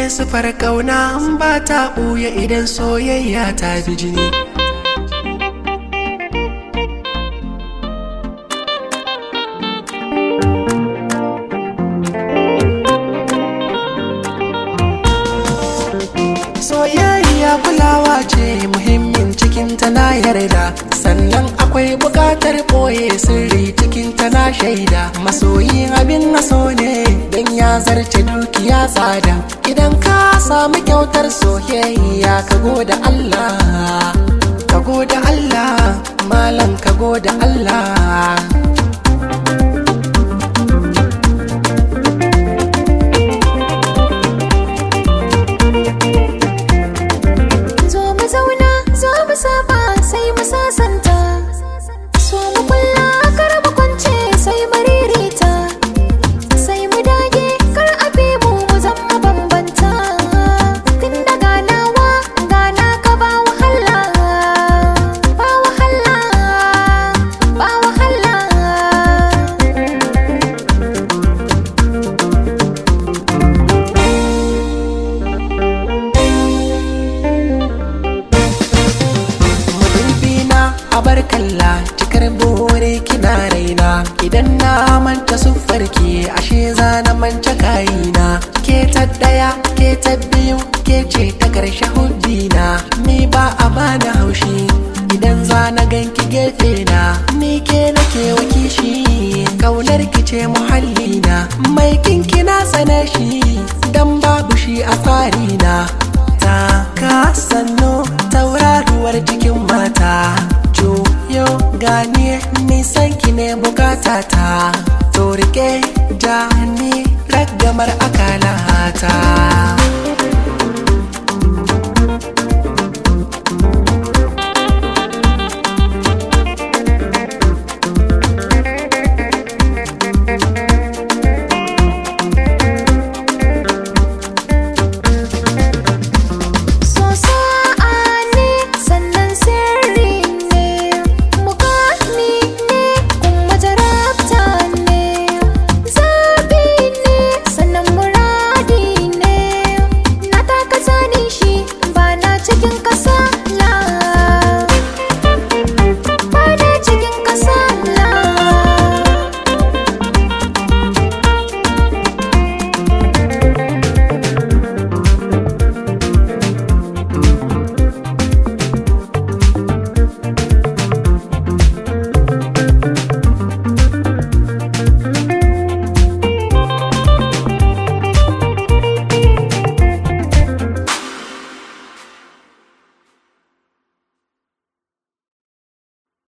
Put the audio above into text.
sufar kauna ba ta ɓuya idan soyayya ta bi jini soyayya kulawa ce muhimmin cikin na yarda sannan akwai bukatar ɓoye sirri cikin na shaida masoyi abin naso ne don ya zarce dukiya tsada idan ka sami kyautar soyayya ka goda Allah ka goda Allah malam ka goda Allah Zo mu zauna, zo mu saba sai mu sasanta. So mu kulla kar mu kwance sai mu ririta. Sai mu dage kar a bi mu mu zama bambanta. Tun da ganawa gana ka ba wahala. Ba wahala, ba wahala. madubina a bar kalla cikar bore kina raina idan na manta siffarki ashe za na manta kayina ke ta daya ke ta biyu ke ce ta karshe hubbina ni ba a bani haushi idan za na ganki gefe na ni ke nake wakishi kaunar ki ce muhallina mai kinki na tsane shi dan babu shi a tsarina ta ka sanno tauraruwar cikin mata juyo gani nisan ki ne bukata ta to rike ja ni ragamar akalata